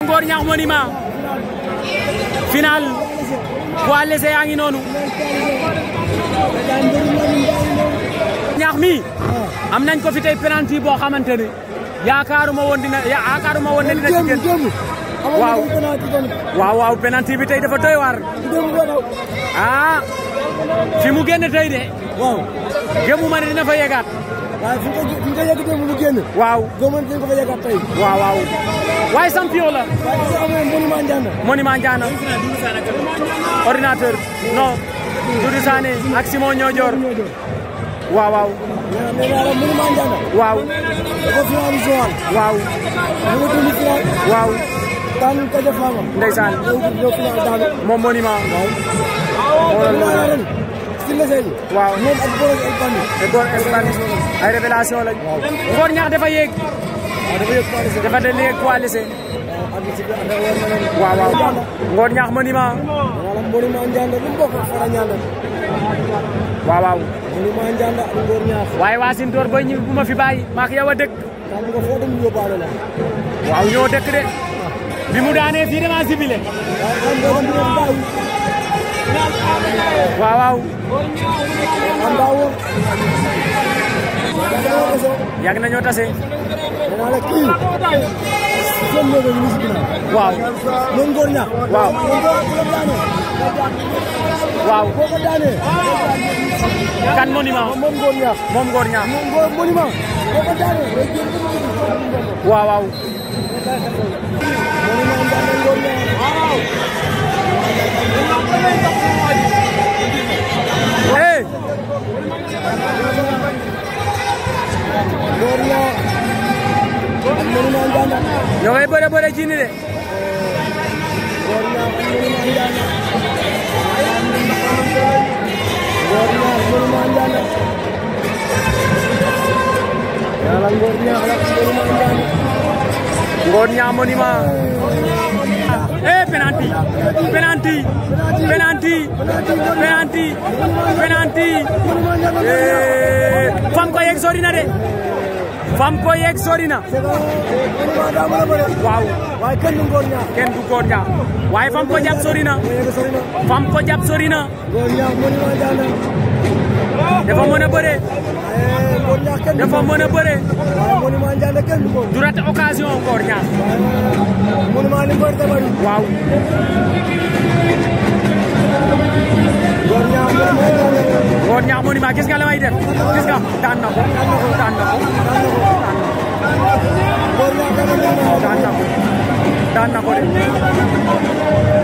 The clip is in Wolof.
Ngor Ñaax Monument final poids léger yaa ngi noonu ñaax mi am nañ ko fi tey penalty boo xamante ne yaakaaruma woon dina yaakaaruma woon ne dina ci génn waaw waaw waaw penalty bi tey dafa doy waar ah fi mu génn tey de waaw gëmu ma ne dina fa yegaat waaye fi nga ko fi nga yegg démb mu génn. waaw góobañ dañ ko fa yeggaat tey. waaw waaw waaye champion la waaye dafa amoon monument Ndianda. monument Ndiana ordinateur non Doudou Sané ak Simon Ñoojoor waaw waaw mais mais naa la monument Ndianda. waaw dafa final Joal. waaw mu ngi dund final. waaw daanu Kaja Fama. ndeysaan ñëw ñëw final daanu. moom monument xoolal naa la loolu ren. si lese yi. waaw moom ak Boros El Bandi. te góor Espagne ay révélation lañ Ngor Ñaax dafa yéeg waaw dafa yëg Paris. dafa de yéeg poids léger waaw ak si biir affaire war na leen. waaw waaw Ngor Ñaax monument naa la monument Ndianda lu mu bokk ak Fara Ndianda. waaw waaw monument Ndianda ak Ngor Ñaax. waaye waa Sintoor booy ñi bu ma fi bàyyi maak yow a dëkk xam nga foo dem yóbbaale la. waaw ñoo dëkk de bi mu daanee fii dama sibile waaye xam nga dem dina bàyyi. waaw waaw xam daa wóor. yàgg nañoo tase nee naa la kii. seen néeg yi ñu si ginnaaw. waaw moom Ngor Ñaax. waaw moom boo ko daanee. waaw boo ko daanee. kan monument moom Ngor Ñaax. moom Ngor Ñaax moom Ngor monument. boo ko daanee. day génn ba mu dugg. waaw waaw monument Ndianda Ngor Ñaax. eh Ngor Ñaax. ak monument Ndianda. ñoo ngay bëre bëre ci ni de Ngor Ñaax ak monument Ndianda. Ngor Ñaax monument Ndianda. yàlla Ngor Ñaax la ak monument Ndianda. Ngor Ñaax monument eh penalty penalty penalty penalty penalty eh fam ko yegg sori na de fam ko yegg sori na c'est que monument daa mën a bëre. waaw waaye kenn du Ngor Ñaax. kenn du Ngor Ñaax waaye fam ko jàpp sori na mu yegg sori na. fam ko jàpp sori na Ngor Ñaax monument Ndianda. dafa mën a bëre waaye Ngor Ñaax kenn du dafa moom. mën a bëre waaye monument Ndianda kenn du moom. du rate occasion Ngor Ñaax waaye monument li Ngor tabari. waaw Ngor Ñaax monument Ndianda. Ngor Ñaax monument gis nga la may def gis nga daan na ko daan na ko Ngor Ñaax kenn du moom. daan na ko daan na ko de